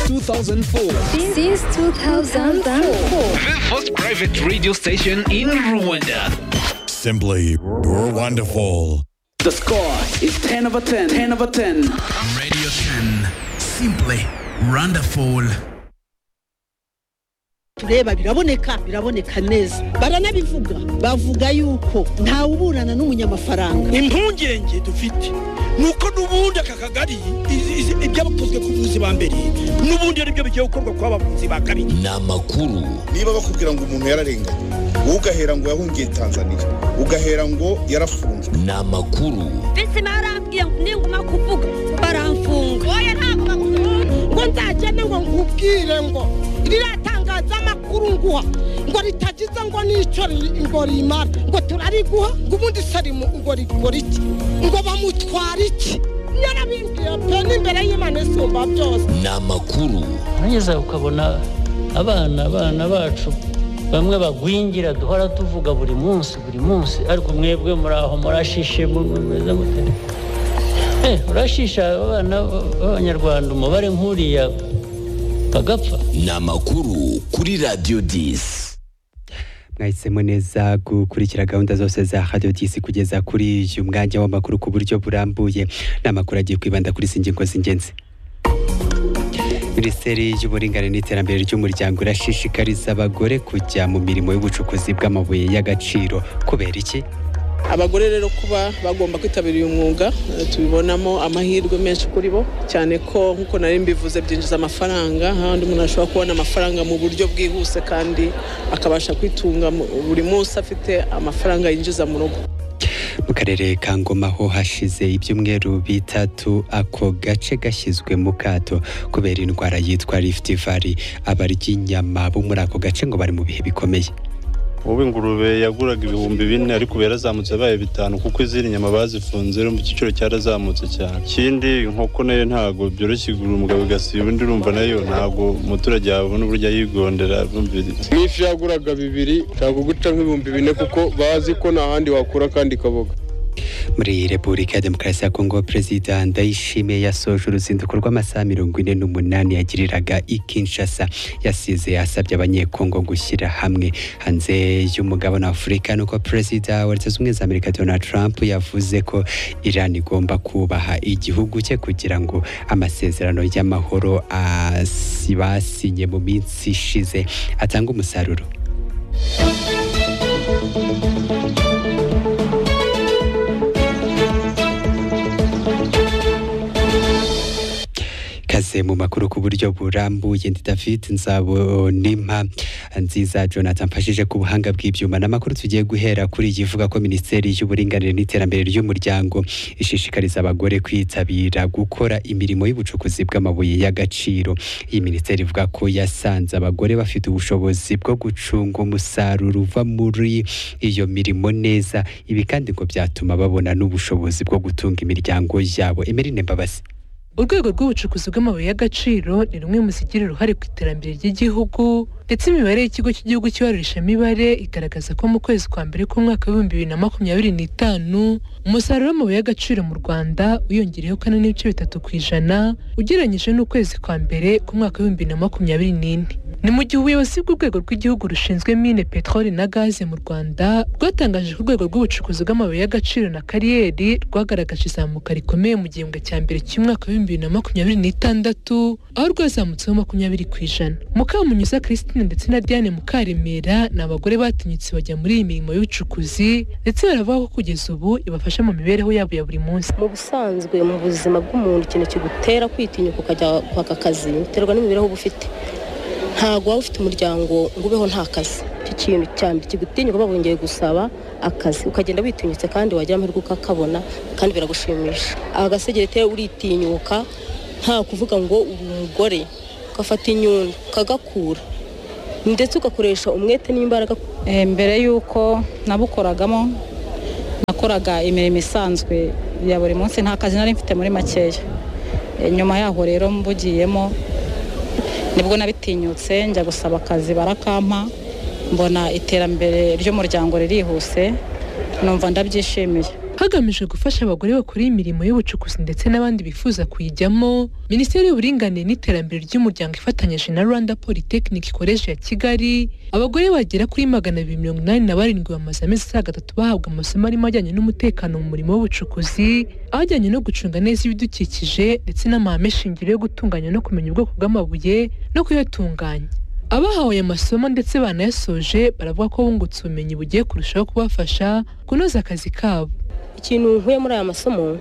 2004. Since 2004. The first private radio station in Rwanda. Simply wonderful. The score is 10 over 10. 10 over 10. Radio 10. Simply wonderful. tureba biraboneka biraboneka neza baranabivuga bavuga yuko ntawe uburana n'umunyamafaranga impungenge dufite ni uko n'ubundi aka kagari izi- izi- ibyabakozwe ku buvuzi ba mbere n'ubundi ari byo bigiye gukorwa ku bavuzi ba kabiri ni amakuru niba bakubwira ngo umuntu yararenganye wowe ugahera ngo yahungiye tanzania ugahera ngo yarafunzwe ni amakuru bisi barambwiye ngo ninguma kuvuga baramfunga oya ntabwo bakunze ngo nzagende ngo nkubwire ngo riratangaza amakuru nguha ngo ritagize ngo n'icyo ri- ngo rimara ngo turariguha ngo ubundi se rimu- ngo rigora iki ngo bamutwara iki yarabimbwiye pe n'imbere y'imana isumba byose ni amakuru uranyuze ukabona abana abana bacu bamwe bagwingira duhora tuvuga buri munsi buri munsi ariko mwebwe muri aho murashishe mu- mu- mumeze mute Eh, urashisha abana b'abanyarwanda umubare nk'uriya bagapfa ni amakuru kuri radiyo disi mwahisemo neza gukurikira gahunda zose za radiyo disi kugeza kuri uyu mwanya w'amakuru ku buryo burambuye ni amakuru agiye kwibanda kuri izi ngingo z'ingenzi minisiteri y'uburinganire n'iterambere ry'umuryango irashishikariza abagore kujya mu mirimo y'ubucukuzi bw'amabuye y'agaciro kubera iki abagore rero kuba bagomba kwitabira uyu mwuga eh, tubibonamo amahirwe menshi kuri bo cyane ko nk'uko nari mbivuze byinjiza amafaranga handi umuntu ashobora kubona amafaranga mu buryo bwihuse kandi akabasha kwitunga mu- buri munsi afite amafaranga yinjiza mu rugo mu karere ka ngoma ho hashize ibyumweru bitatu ako gace gashyizwe mu kato kubera indwara yitwa rift valley abarya inyama bo muri ako gace ngo bari mu bihe bikomeye ubu ingurube yaguraga ibihumbi bine ariko ubu yarazamutse yabaye bitanu kuko izindi nyama bazifunze mu giciro cyarazamutse cyane ikindi inkoko nayo ntabwo byoroshye igura umugabo igasiba undi urumva nayo ntabwo umuturage yabona uburyo ayigondera bumviriza n'ifi yaguraga bibiri ntabwo guca nk'ibihumbi bine kuko bazi ko nta handi wakura kandi kaboga muri repubulika ya demokarasi ya kongo perezida ndayishimiye yasoje uruzinduko rw'amasaha mirongo ine n'umunani yagiriraga i kinshasa yasize asabye abanyekongo gushyira hamwe hanze y'umugabane wa afurika ni uko perezida wa leta zunze ubumwe za amerika donald trump yavuze ko iran igomba kubaha igihugu cye kugira ngo amasezerano y'amahoro asi- basinye mu minsi ishize atange umusaruro kaze mu makuru ku buryo burambuye ndi david nzabonimpa nziza jonathan mfashije ku buhanga bw'ibyuma n'amakuru tugiye guhera kuri iyi ivuga ko minisiteri y'uburinganire n'iterambere ry'umuryango ishishikariza abagore kwitabira gukora imirimo y'ubucukuzi bw'amabuye y'agaciro iyi minisiteri ivuga ko yasanze abagore bafite ubushobozi bwo gucunga umusaruro uva muri iyo mirimo neza ibi kandi ngo byatuma babona n'ubushobozi bwo gutunga imiryango yabo emerine mbabazi urwego rw'ubucukuzi bw'amabuye y'agaciro ni rumwe mu zigira uruhare ku iterambere ry'igihugu ndetse imibare y'ikigo cy'igihugu cy'ibarurishamibare igaragaza ko mu kwezi kwa mbere k'umwaka w'ibihumbi bibiri na makumyabiri n'itanu umusaruro w'amabuye y'agaciro mu rwanda wiyongereyeho kane n'ibice bitatu ku ijana ugereranyije n'ukwezi kwa mbere k'umwaka w'ibihumbi bibiri na makumyabiri n'ine ni mu gihe ubuyobozi bw'urwego rw'igihugu rushinzwe mine peteroli na gaze mu rwanda rwatangaje ko urwego rw'ubucukuzi bw'amabuye y'agaciro na kariyeri rwagaragaje izamuka rikomeye mu gihembwe cya mbere cy'umwaka w'ibihumbi bibiri na makumyabiri n'itandatu aho rwazamutseho makumyabiri ku ijana mukamunyuza christine ndetse na diane mukaremera ni abagore batinyutse bajya muri iyi mirimo y'ubucukuzi ndetse baravuga ko kugeza ubu ibafasha mu mibereho yabo ya buri munsi mu busanzwe mu buzima bw'umuntu ikintu kigutera kwitinyuka ukajya kwaka akazi biterwa n'imibereho uba ufite ntabwo waba ufite umuryango ngo ubeho nta kazi icyo kintu cya mbere kigutinya uba wongeye gusaba akazi ukagenda witinyutse kandi wagira amahirwe ukakabona kandi biragushimisha agasegerete uritinyuka nta kuvuga ngo uri umugore ugafata inyundo ukagakura ndetse ugakoresha umwete n'imbaraga Eh, mbere y'uko nabukoragamo nakoraga imirimo isanzwe ya buri munsi nta kazi nari mfite muri makeya Eh, nyuma yaho rero mbugiyemo nibwo nabitinyutse njya gusaba akazi barakampa mbona iterambere ry'umuryango ririhuse numva ndabyishimiye hagamijwe gufasha abagore bakora imirimo y'ubucukuzi ndetse n'abandi bifuza kuyijyamo minisiteri y'uburinganire n'iterambere ry'umuryango ifatanyije na rwanda polytechnic college ya kigali abagore bagera kuri magana abiri mirongo inani na barindwi bamaze amezi asaga atatu bahabwa amasomo arimo ajyanye n'umutekano mu murimo w'ubucukuzi ajyanye no gucunga neza ibidukikije ndetse n'amahame shingiro yo gutunganya no kumenya ubwoko bw'amabuye no kuyatunganya abahawe aya masomo ndetse banayasoje baravuga ko bungutse ubumenyi bugiye kurushaho kubafasha kunoza akazi kabo ikintu nkuye muri aya masomo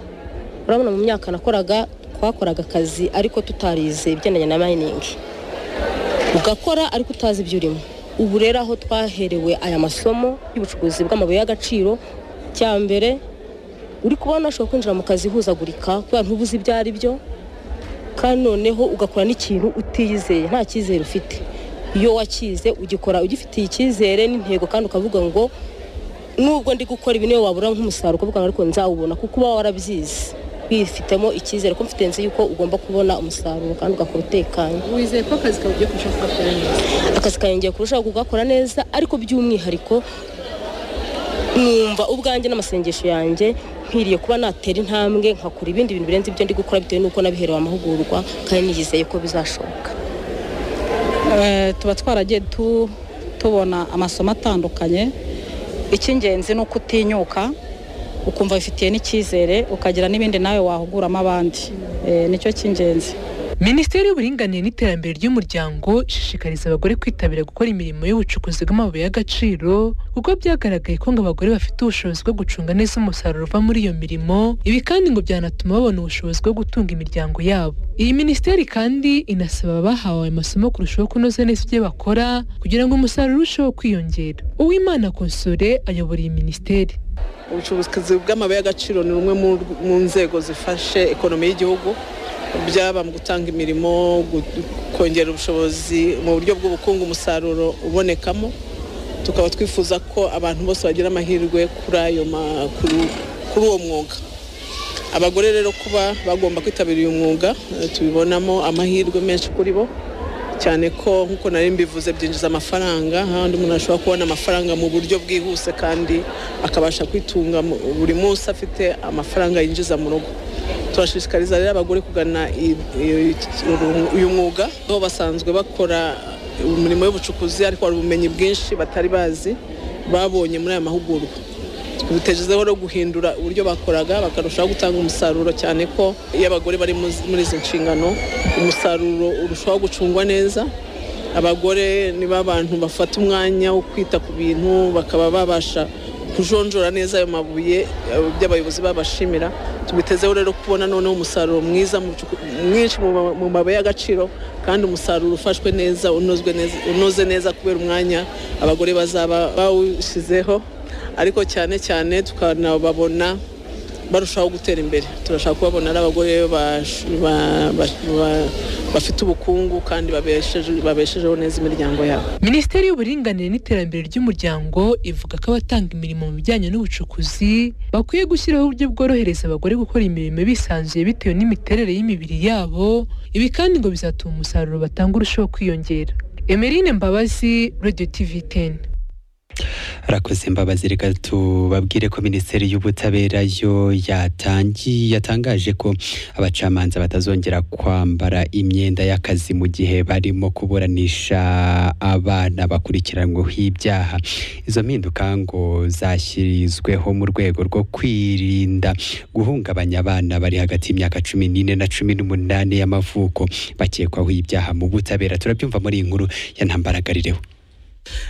urabona mu myaka nakoraga twakoraga akazi ariko tutarize ibigendanye na mayiningi ugakora ariko utazi ibyo urimo ubu rero aho twaherewe aya masomo y'ubucukuzi bw'amabuye y'agaciro cya mbere uri kubona ushobora kwinjira mu kazi ihuzagurika kubera ntubuze ibyo ari byo kandi noneho ugakora n'ikintu utiyizeye nta cyizere ufite iyo wakize ugikora ugifitiye icyizere n'intego kandi ukavuga ngo nubwo ndi gukora ibi niyo wabura nk'umusaruro ukavuga ngo ariko nzawubona kuko uba warabyize wifitemo icyizere ko mfite nzi yuko ugomba kubona umusaruro kandi ugakora utekanye wizeye ko akazi kawe ugiye kurushaho kugakora neza akazi kanjye ngiye kurushaho kugakora neza ariko by'umwihariko numva ubwanjye n'amasengesho yanjye nkwiriye kuba natera intambwe nkakora ibindi bintu birenze ibyo ndi gukora bitewe n'uko nabiherewe amahugurwa kandi niyizeye ko bizashoboka Eh, tuba twaragiye tu- tubona amasomo atandukanye icy'ingenzi ni uko utinyuka ukumva wifitiye n'icyizere ukagira n'ibindi nawe wahuguramo abandi Eh, nicyo cy'ingenzi minisiteri y'uburinganire n'iterambere ry'umuryango ishishikariza abagore kwitabira gukora imirimo y'ubucukuzi bw'amabuye y'agaciro kuko byagaragaye ko ngo abagore bafite ubushobozi bwo gucunga neza umusaruro uva muri iyo mirimo ibi kandi ngo byanatuma babona ubushobozi bwo gutunga imiryango yabo iyi minisiteri kandi inasaba abahawe ayo masomo kurushaho kunoza neza ibyo bakora kugira ngo umusaruro urusheho kwiyongera uwimana konsore ayobora iyi minisiteri ubucukuzi bw'amabuye y'agaciro ni rumwe mu- mu nzego zifashe ekonomi y'igihugu byaba mu gutanga imirimo gu- kongera ubushobozi mu buryo bw'ubukungu umusaruro ubonekamo tukaba twifuza ko abantu bose bagira amahirwe kuri ayo ma- kuri- kuri uwo mwuga abagore rero kuba bagomba kwitabira uyu mwuga eh, tubibonamo amahirwe menshi kuri bo cyane ko nk'uko nari mbivuze byinjiza amafaranga handi umuntu ashobora kubona amafaranga mu buryo bwihuse kandi akabasha kwitunga mu- buri munsi afite amafaranga yinjiza mu rugo turashishikariza rero abagore kugana i- i- uyu mwuga aho basanzwe bakora umurimo w'ubucukuzi ariko hari ubumenyi bwinshi batari bazi babonye muri aya mahugurwa bitejezeho no guhindura uburyo bakoraga bakarushaho gutanga umusaruro cyane ko iyo abagore bari mu- muri izi nshingano umusaruro urushaho gucungwa neza abagore ni ba bantu bafata umwanya wo kwita ku bintu bakaba babasha kujonjora neza ayo mabuye eh, by'abayobozi babashimira tubitezeho rero kubona noneho umusaruro mwiza mu bucuku- mwinshi mu ma- mu mabuye y'agaciro kandi umusaruro ufashwe neza unozwe neza unoze neza kubera umwanya abagore bazaba bawushyizeho ariko cyane cyane tukanababona barushaho gutera imbere turashaka kubabona ari abagore bash- ba- ba- ba- bafite ubukungu kandi babesheje- babeshejeho neza imiryango yabo Minisiteri y'uburinganire n'iterambere ry'umuryango ivuga ko abatanga imirimo mu bijyanye n'ubucukuzi bakwiye gushyiraho uburyo bworohereza abagore gukora imirimo bisanzuye bitewe n'imiterere y'imibiri yabo ibi kandi ngo bizatuma umusaruro batanga urushaho kwiyongera Emeline Mbabazi Radio TV 10 arakoze mbabazi reka tubabwire ko minisiteri y'ubutabera yo yatangiye yatangaje ko abacamanza batazongera kwambara imyenda y'akazi mu gihe barimo kuburanisha abana bakurikiranyweho ibyaha izo mpinduka ngo zashyirizweho mu rwego rwo kwirinda guhungabanya abana bari hagati y'imyaka cumi n'ine na cumi n'umunani y'amavuko bakekwaho ibyaha mu butabera turabyumva muri iyi nkuru ya ntambaragarireho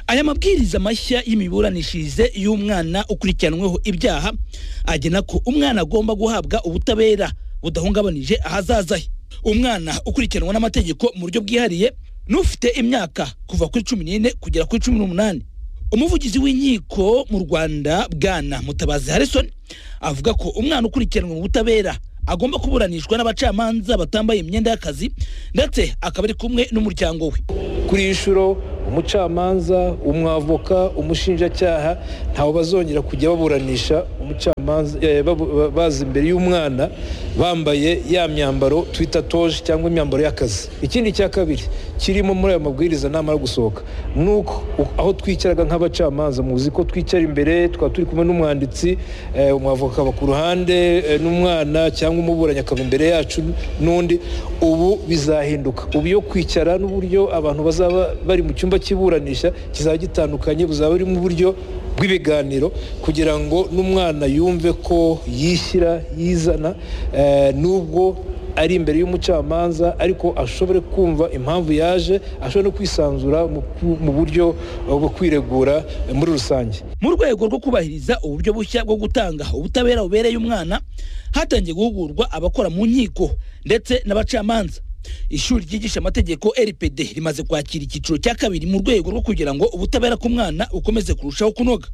aya mabwiriza mashya y'imiburanishirize y'umwana ukurikiranweho ibyaha agena ko umwana agomba guhabwa ubutabera budahungabanije ahazaza he umwana ukurikiranwa n'amategeko mu buryo bwihariye n'ufite imyaka kuva kuri cumi n'ine kugera kuri cumi n'umunani umuvugizi w'inkiko mu rwanda bwana mutabazi harrison avuga ko umwana ukurikiranwa mu butabera agomba kuburanishwa n'abacamanza batambaye imyenda y'akazi ndetse akaba ari kumwe n'umuryango we kuri iyi nshuro umucamanza umwavoka umushinjacyaha ntawe bazongera kujya baburanisha umucamanza eh, babu- ba- baza imbere y'umwana bambaye ya myambaro twita toje cyangwa imyambaro y'akazi ikindi cya kabiri kirimo muri ayo mabwiriza namara gusohoka ni uko u- aho twicaraga nk'abacamanza muzi ko twicara imbere tukaba turi kumwe n'umwanditsi eh, umwavoka aba ku ruhande eh, n'umwana cyangwa umuburanyi akaba imbere yacu n'undi ubu bizahinduka ubu iyo kwicara n'uburyo abantu bazaba bari mu cyumba cy'iburanisha kizaba gitandukanye buzaba buri mu buryo bw'ibiganiro kugira ngo n'umwana yumve ko yishyira yizana eh, nubwo ari imbere y'umucamanza ariko ashobore kumva impamvu yaje ashobore no kwisanzura mu ku- mu buryo eh, bwo kwiregura eh, muri rusange mu rwego rwo kubahiriza uburyo bushya bwo gutanga ubutabera bubereye umwana hatangiye guhugurwa abakora mu nkiko ndetse n'abacamanza ishuri ryigisha amategeko rpd rimaze kwakira icyiciro cya kabiri mu rwego rwo kugira ngo ubutabera ku mwana ukomeze kurushaho kunoga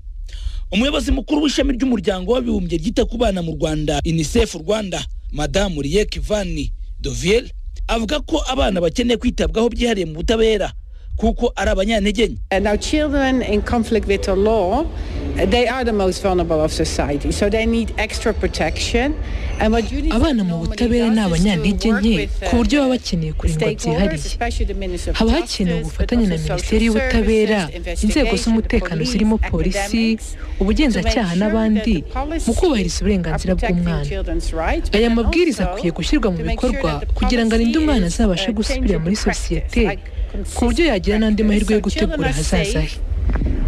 umuyobozi mukuru w'ishami ry'umuryango w'abibumbye ryita ku bana mu rwanda unicef rwanda madamu riyek vani doviel avuga ko abana bakeneye kwitabwaho byihariye mu butabera kuko ari abanyantegenye And now children in conflict with the law, uh, they are the most vulnerable of society, so they need extra protection. And what you abana mu butabera ni abanyantege nke ku buryo baba bakeneye kurindwa byihariye haba hakenewe ubufatanye na minisiteri y'ubutabera inzego z'umutekano zirimo polisi ubugenzacyaha n'abandi mu kubahiriza uburenganzira bw'umwana aya mabwiriza akwiye gushyirwa mu bikorwa kugira ngo arinde umwana azabashe gusubira muri sosiyete ku buryo yagira n'andi mahirwe yo gutegura ahazaza he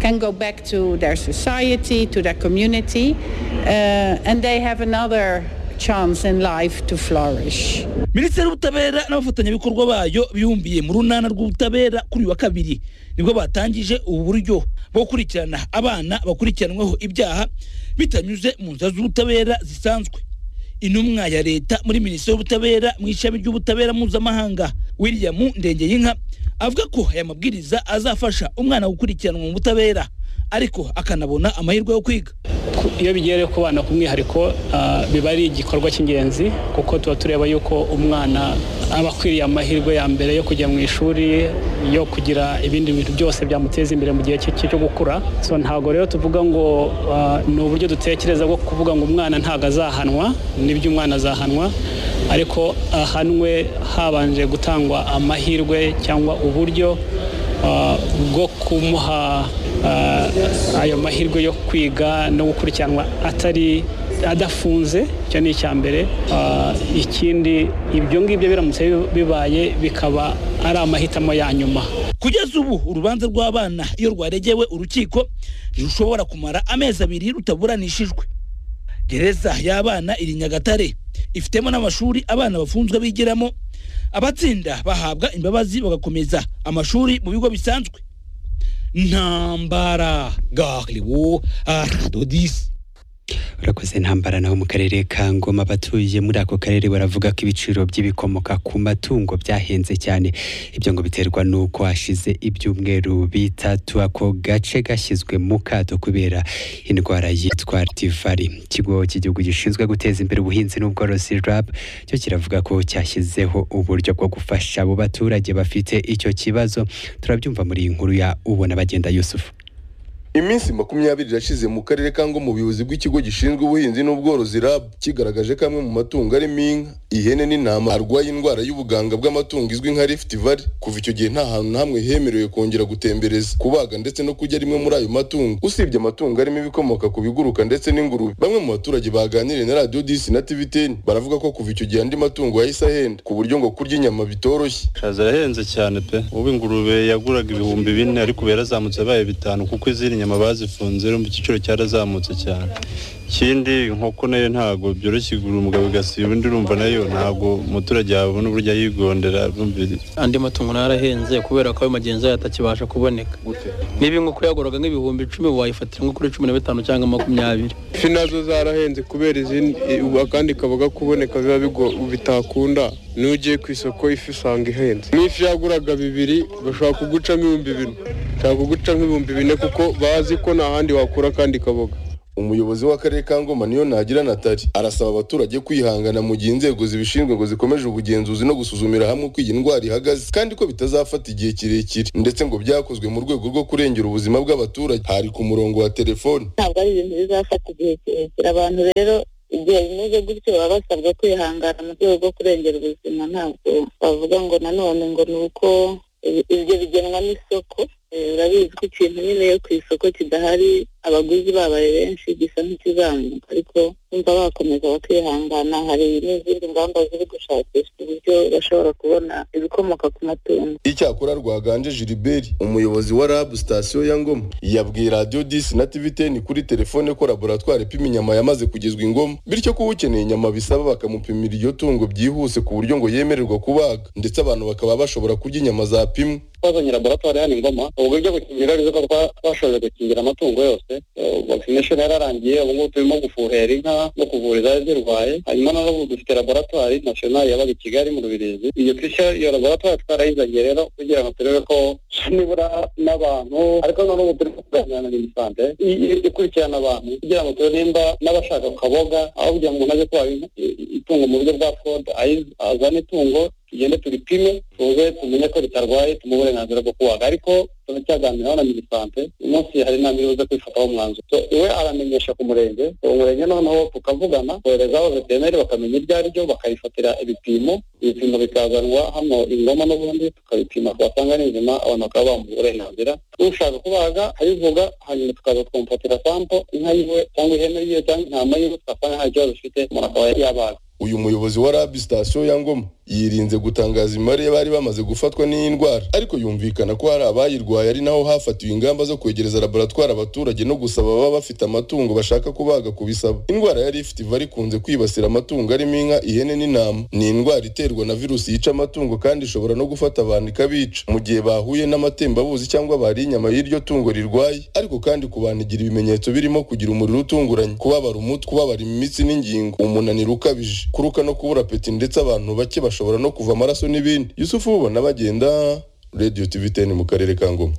can go back to their society, to their community, uh, and they have another chance in life to flourish. minisiteri y'ubutabera n'abafatanyabikorwa bayo bihumbiye mu runana rw'ubutabera kuri uyu wa kabiri nibwo batangije ubu buryo bwo gukurikirana abana bakurikiranweho ibyaha bitanyuze mu nzira z'ubutabera zisanzwe intumwa ya leta muri minisiteri y'ubutabera mu ishami ry'ubutabera mpuzamahanga william ndengeyinka avuga ko aya mabwiriza azafasha umwana gukurikiranwa mu butabera ariko akanabona amahirwe yo kwiga iyo bigiye ku bana k'umwihariko ah, biba ari igikorwa cy'ingenzi kuko tuba tureba yuko umwana aba akwiriye amahirwe ya mbere yo kujya mu ishuri yo kugira ibindi bintu byose byamuteza imbere mu gihe cye cye cyo gukura so ntabwo rero tuvuga ngo ah, ni uburyo dutekereza bwo kuvuga ngo umwana ntabwo azahanwa n'ibyo umwana azahanwa ariko ahanwe habanje gutangwa amahirwe cyangwa uburyo ah, bwo kumuha ah, ayo mahirwe yo kwiga no gukurikiranwa atari adafunze icyo ni icya mbere Ah, ikindi ibyo ngibyo biramutse bibaye bikaba ari amahitamo ya nyuma kugeza ubu urubanza rw'abana iyo rwaregewe urukiko ntirushobora kumara amezi abiri rutaburanishijwe gereza y'abana iri nyagatare ifitemo n'amashuri abana bafunzwe bigiramo abatsinda bahabwa imbabazi bagakomeza amashuri mu bigo bisanzwe ntambara gahriwo aradodisi urakoze ntambara naho mu karere ka ngoma abatuye muri ako karere baravuga ko ibiciro by'ibikomoka ku matungo byahenze cyane ibyo ngo biterwa n'uko hashize ibyumweru bitatu ako gace gashyizwe mu kato kubera indwara yitwa tivari ikigo cy'igihugu gishinzwe guteza imbere ubuhinzi n'ubworozi rab cyo kiravuga ko cyashyizeho uburyo bwo gufasha abo baturage bafite icyo kibazo turabyumva muri iyi nkuru ya ubona bagenda yusufu iminsi makumyabiri irashize mu karere ka ngo mu buyobozi bw'ikigo gishinzwe ubuhinzi n'ubworozi rab kigaragaje ko amwe mu matungo arimo inka ihene n'intama arwaye indwara y'ubuganga bw'amatungo izwi nka rift valley kuva icyo gihe nta hantu na hamwe hemerewe kongera gutembereza kubaga ndetse no kurya rimwe muri ayo matungo usibye amatungo arimo ibikomoka ku biguruka ndetse n'ingurube bamwe mu baturage baganiriye na radiyo disi na tv teni baravuga ko kuva icyo gihe andi matungo yahise ahenda ku buryo ngo kurya inyama bitoroshye zirahenze cyane pe ubu ingurube yaguraga ibihumbi bine ariko ubu yarazamutse yabaye bitanu kuko izindi nyama bazifunze rero mu giciro cyarazamutse cyane ikindi inkoko nayo ntabwo byoroshye igura umugabo igasiba undi urumva nayo ntabwo umuturage yabona uburyo ayigondera arumvira andi matungo narahenze kubera ko ayo magenzi yayo atakibasha kuboneka niba inkoko yaguraga nk'ibihumbi icumi wayifatira nko kuri cumi na bitanu cyangwa makumyabiri ifi nazo zarahenze kubera izindi ubu akandi kaboga kuboneka biba bigo- bitakunda niyo ugiye ku isoko ifi usanga ihenze n'ifi yaguraga bibiri bashobora kugucamo ibihumbi bine bashobora kugucamo ibihumbi bine kuko bazi ko nta handi wakura akandi kaboga umuyobozi w'akarere ka ngoma niyo ntagira natari arasaba abaturage kwihangana mu gihe inzego zibishinzwe ngo zikomeje ubugenzuzi no gusuzumira hamwe uko iyi ndwara ihagaze kandi ko bitazafata igihe kirekire ndetse ngo byakozwe mu rwego rwo kurengera ubuzima bw'abaturage hari ku murongo wa telefoni ntabwo ari ibintu bizafata igihe kirekire abantu rero igihe bimeze gutyo baba basabwa kwihangana mu rwego rwo kurengera ubuzima ntabwo bavuga ngo nanone ngo ni uko ibi- ibyo bigenwa n'isoko Eh, urabizi ko ikintu nyine yo ku isoko kidahari abaguzi babaye benshi gisa nk'ikizamuka ariko bumva bakomeza bakihangana hari n'izindi ngamba ziri gushakishwa uburyo bashobora kubona ibikomoka ku matungo icyakora rwaganje giliberi umuyobozi wa rab sitasiyo ya ngoma yabwiye radiyo disi na tv teni kuri telefone ko laboratwari ipima inyama yamaze kugezwa ingoma bityo ko ukeneye inyama bisaba bakamupimira iryo tungo byihuse ku buryo ngo yemererwa kubaga ndetse abantu bakaba bashobora kurya inyama zapimwe twazanye laboratwari hano ingoma uburyo gukingira arizo ko twa- twashoje gukingira amatungo yose vaccination yararangiye ubu ngubu turimo gufuhera inka no kuvura izari zirwaye hanyuma na n'ubu dufite laboratwari national yabaga i kigali mu rubirizi iyo tishya iyo laboratwari twarayizanye rero kugira ngo turebe ko nibura n'abantu ariko na n'ubu turimo kuganira na minisante ikurikirana abantu kugira ngo turebe nimba n'abashaka kaboga aho kugira ngo umuntu aje kubaha inka- i- i- itungo mu buryo bwa fraud ayiz- azane itungo tugende turipime tuze tumenye ko ritarwaye tumuhe uburenganzira bwo kubaga ariko turacyaganiraho na minisante uyu munsi hari inama iri buze kwifataho umwanzuro So, iwe aramenyesha ku murenge uwo murenge noneho tukavugana koherezaho veterineri bakamenya ibyo ari byo bakayifatira ibipimo ibipimo bikazanwa hano ingoma n'ubundi tukabipima twasanga ni inzima abantu bakaba bamuha uburenganzira ushaka kubaga ayivuga hanyuma tukaza twamufatira sampo inka yiwe cyangwa ihene yiwe cyangwa intama yiwe tugasanga nta kibazo ifite umuntu akaba yabaga uyu muyobozi wa rab sitasiyo ya ngoma yirinze gutangaza imibare bari bamaze gufatwa n'iyi ndwara ariko yumvikana ko hari abayirwaye ari naho hafatiwe ingamba zo kwegereza laboratwari abaturage no gusaba ababa bafite amatungo bashaka kubaga kubisaba indwara yari ifite iva rikunze kwibasira amatungo arimo inka ihene n'intama ni indwara iterwa na virusi yica amatungo kandi ishobora no gufata abantu ikabica mu gihe bahuye n'amatembabuzi cyangwa bariye inyama y'iryo tungo rirwaye ariko kandi ku bantu igira ibimenyetso birimo kugira umuriro utunguranye kubabara umutwe kubabara imitsi n'ingingo umunaniro ukabije kuruka no kubura apeti ndetse abantu bake bashobora no kuva amaraso n'ibindi yusufu ubona bagenda radiyo tv teni mu karere ka ngoma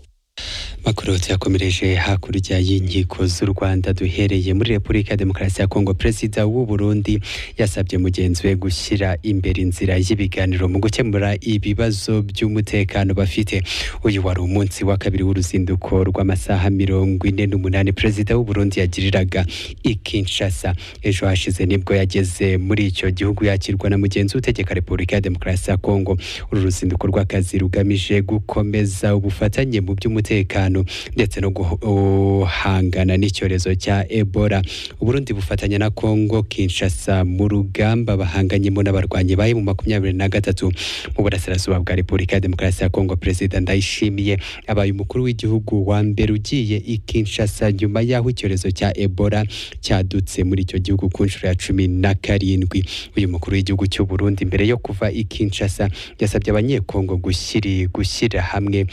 Makuru tuyakomereje hakurya y'inkiko z'u Rwanda duhereye muri Repubulika ya Demokarasi ya Kongo Perezida w'u Burundi yasabye mugenzi we gushyira imbere inzira y'ibiganiro mu gukemura ibibazo by'umutekano bafite uyu wari umunsi wa kabiri w'uruzinduko rw'amasaha mirongo ine n'umunani Perezida w'u Burundi yagiriraga i Kinshasa ejo hashize nibwo yageze muri icyo gihugu yakirwa na mugenzi we utegeka Repubulika ya Demokarasi ya Kongo uru ruzinduko rw'akazi rugamije gukomeza ubufatanye mu by'umutekano ndetse no guhangana n'icyorezo cya Ebola Uburundi bufatanya na Kongo Kinshasa mu rugamba bahanganyemo n'abarwanyi bayo mu makumyabiri na gatatu mu burasirazuba bwa Repubulika ya Demokarasi ya Kongo Perezida Ndayishimiye abaye umukuru w'igihugu wa mbere ugiye i Kinshasa nyuma y'aho icyorezo cya Ebola cyadutse muri icyo gihugu ku nshuro ya cumi na karindwi uyu mukuru w'igihugu cy'u Burundi mbere yo kuva i Kinshasa yasabye abanyekongo gushyiri gushyira hamwe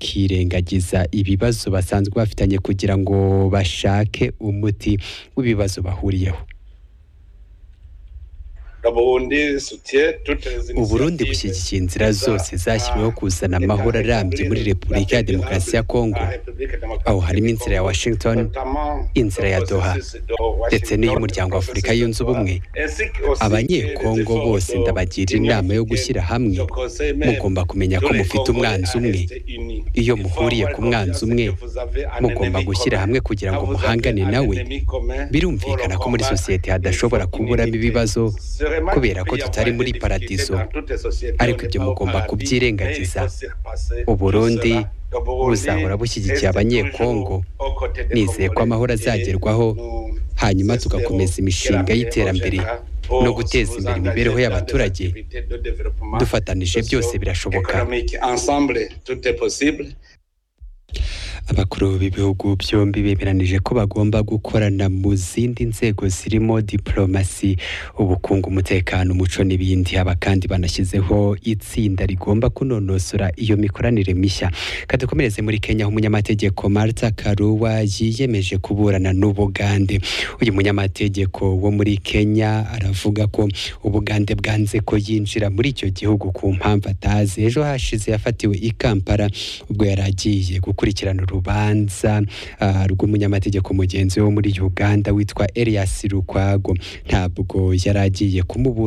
bakirengagiza ibibazo basanzwe bafitanye kugira ngo bashake umuti w'ibibazo bahuriyeho Uburundi bushyigikiye inzira zose zashyiriweho kuzana amahoro arambye muri Repubulika ya Demokarasi ya Kongo aho harimo inzira ya Washington inzira ya Doha ndetse n'iy'umuryango wa Afurika yunze ubumwe abanyekongo bose ndabagira inama yo gushyira hamwe mugomba kumenya ko mufite umwanzi umwe iyo muhuriye ku mwanzi umwe mugomba gushyira hamwe kugira ngo muhangane nawe birumvikana ko muri sosiyete hadashobora kuburamo ibibazo kubera ko tutari muri paradizo ariko ibyo mugomba kubyirengagiza uburundi buzahora bushyigikiye abanyekongo nizeye ko amahoro azagerwaho hanyuma tugakomeza imishinga y'iterambere no guteza imbere imibereho y'abaturage dufatanije byose birashoboka abakuru b'ibihugu byombi bemeranije ko bagomba gukorana mu zindi nzego zirimo diplomasi ubukungu umutekano umuco n'ibindi aba kandi banashyizeho itsinda rigomba kunonosora iyo mikoranire mishya kadukomereze muri kenya aho umunyamategeko marta karuwa yiyemeje kuburana n'ubugande uyu munyamategeko wo muri kenya aravuga ko ubugande bwanze ko yinjira muri icyo gihugu ku mpamvu atazi ejo hashize yafatiwe i kampala ubwo yari agiye gukurikirana urubanza ah, rw'umunyamategeko mugenzi wo muri uganda witwa elias rukwago ntabwo yari agiye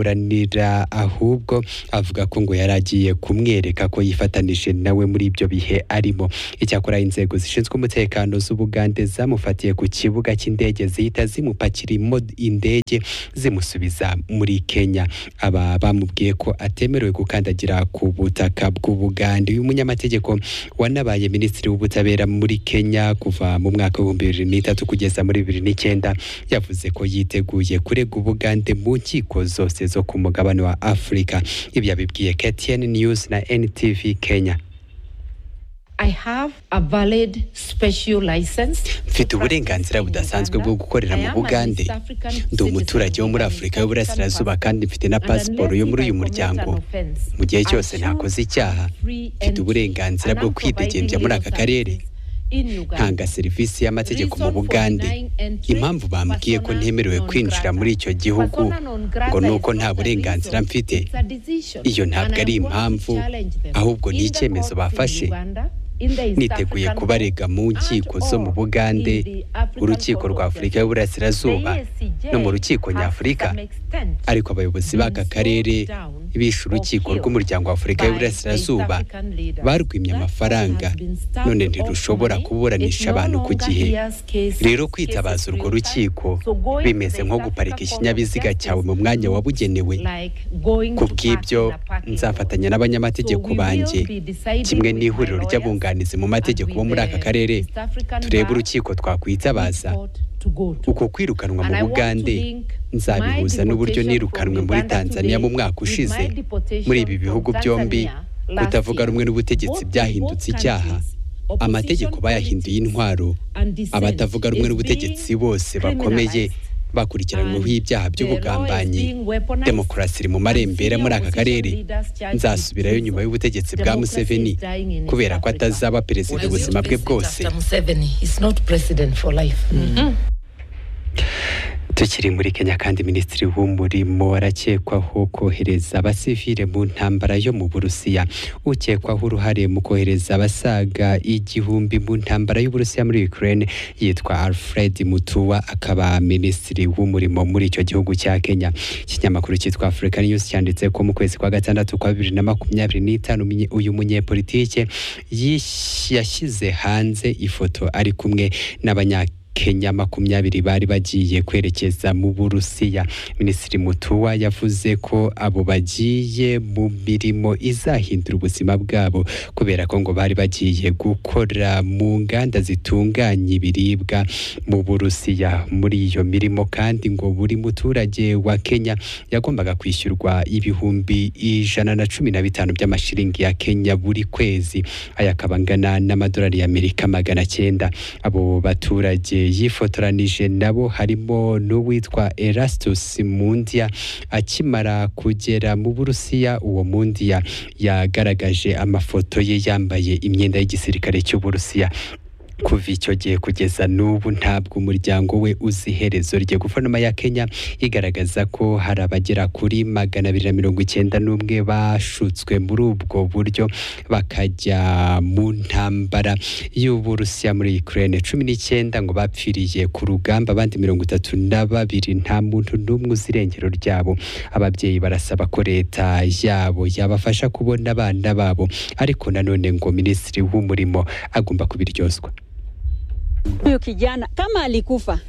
kumuburanira ahubwo avuga ko ngo yari agiye kumwereka ko yifatanije nawe muri ibyo bihe arimo icyakora inzego zishinzwe umutekano z'ubugande zamufatiye ku kibuga cy'indege zihita zimupakira imo- indege zimusubiza muri kenya aba bamubwiye ko atemerewe gukandagira ku butaka bw'ubugande uyu munyamategeko wanabaye minisitiri w'ubutabera muri kenya kuva mu mwaka w'ibihumbi bibiri n'itatu kugeza muri bibiri n'icyenda yavuze ko yiteguye kurega ubugande mu nkiko zose zo ku mugabane wa afurika ibi yabibwiye ktn news na ntv kenya I have a valid special license. mfite uburenganzira budasanzwe bwo gukorera mu bugande ndi umuturage wo muri afurika y'uburasirazuba kandi mfite na pasiporo yo muri uyu muryango mu gihe cyose ntakoze icyaha mfite uburenganzira bwo kwidegembya muri aka karere ntanga serivisi y'amategeko mu bugande impamvu bambwiye ko ntemerewe kwinjira muri icyo gihugu ngo ni uko nta burenganzira mfite iyo ntabwo ari impamvu ahubwo ni icyemezo bafashe niteguye kubarega mu nkiko zo mu bugande urukiko rwa afurika y'uburasirazuba no mu rukiko nyafurika ariko abayobozi b'aka karere bishe urukiko rw'umuryango wa afurika y'uburasirazuba barwimye amafaranga none ntirushobora kuburanisha abantu ku gihe rero kwitabaza urwo rukiko bimeze nko guparika ikinyabiziga cyawe mu mwanya wabugenewe ku bw'ibyo nzafatanya n'abanyamategeko banjye kimwe n'ihuriro ry'abunganizi mu mategeko bo muri aka karere turebe urukiko twakwitabaza uko kwirukanwa mu bugande nzabihuza n'uburyo nirukanwe muri tanzania mu mwaka ushize muri ibi bihugu byombi kutavuga rumwe n'ubutegetsi byahindutse icyaha amategeko bayahinduye intwaro abatavuga rumwe n'ubutegetsi bose bakomeye bakurikiranyweho ibyaha by'ubugambanyi demokarasi iri mu marembera muri aka karere nzasubirayo nyuma y'ubutegetsi bwa museveni kubera ko atazaba perezida ubuzima bwe bwose tukiri muri kenya kandi minisitiri w'umurimo arakekwaho kohereza abasivile mu ntambara yo mu burusiya ukekwaho uruhare mu kohereza abasaga igihumbi mu ntambara y'uburusiya muri ukraine yitwa alfred mutuwa akaba minisitiri w'umurimo muri icyo gihugu cya kenya ikinyamakuru cyitwa africa news cyanditse ko mu kwezi kwa gatandatu kwa bibiri na makumyabiri n'itanu umunye- uyu munyepolitike yish- yashyize hanze ifoto ari kumwe n'abanya Kenya makumyabiri bari bagiye kwerekeza mu Burusiya. Minisitiri Mutuwa yavuze ko abo bagiye mu mirimo izahindura ubuzima bwabo kubera ko ngo bari bagiye gukora mu nganda zitunganya ibiribwa mu Burusiya. Muri iyo mirimo kandi ngo buri muturage wa Kenya yagombaga kwishyurwa ibihumbi ijana na cumi na bitanu by'amashiringi ya Kenya buri kwezi. Aya akaba angana n'amadolari y'Amerika magana cyenda. Abo baturage yifotoranije nabo harimo n'uwitwa Erastus Mundia akimara kugera mu Burusiya uwo Mundia yagaragaje amafoto ye yambaye imyenda y'igisirikare cy'Uburusiya kuva icyo gihe kugeza n'ubu ntabwo umuryango we uzi iherezo rye guverinoma ya kenya igaragaza ko hari abagera kuri magana abiri na mirongo icyenda n'umwe bashutswe muri ubwo buryo bakajya mu ntambara y'uburusiya muri ukraine cumi n'icyenda ngo bapfiriye ku rugamba abandi mirongo itatu na babiri nta muntu n'umwe uzi irengero ryabo ababyeyi barasaba ko leta yabo yabafasha kubona abana babo ariko nanone ngo minisitiri w'umurimo agomba kubiryozwa Huyu kijana kama alikufa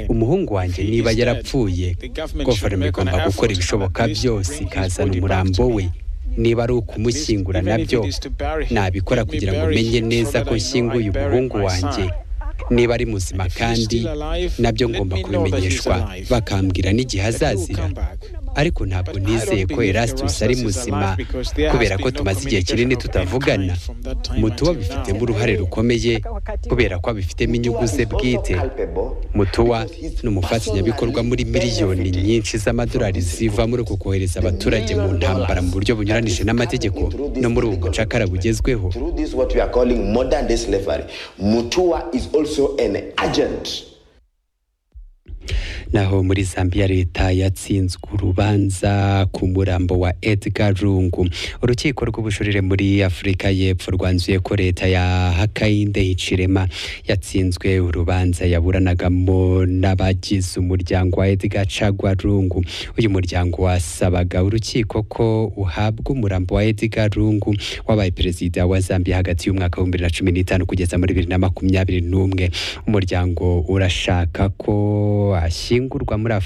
umuhungu wanjye niba yarapfuye guverinoma igomba gukora ibishoboka byose ikazana umurambo we niba ari ukumushyingura nabyo nabikora kugira ngo menye neza ko nshyinguye umuhungu wanjye niba ari muzima kandi nabyo ngomba kubimenyeshwa bakambwira n'igihe azazira ariko ntabwo nizeye ko erastus ari muzima kubera ko tumaze igihe kinini tutavugana mutuwa bifitemo uruhare rukomeye kubera ko abifitemo inyungu ze bwite mutuwa ni umufatanyabikorwa muri miliyoni nyinshi z'amadolari ziva muri uko kohereza abaturage mu ntambara mu buryo bunyuranije n'amategeko no muri ubu bucakara bugezweho Through this, what we are calling modern day slavery, Mutua is also an agent naho muri Zambia leta yatsinzwe urubanza ku murambo wa Edgar Lungu urukiko rw'ubujurire muri Afurika y'Epfo rwanzuye ko leta ya Hakainde Hichilema yatsinzwe urubanza yaburanagamo n'abagize umuryango wa Edgar Chagwa Lungu uyu muryango wasabaga urukiko ko uhabwa umurambo wa Edgar Lungu wabaye perezida wa Zambia hagati y'umwaka wa 2015 kugeza muri 2021 umuryango urashaka ko ashyingurwa muri Afurika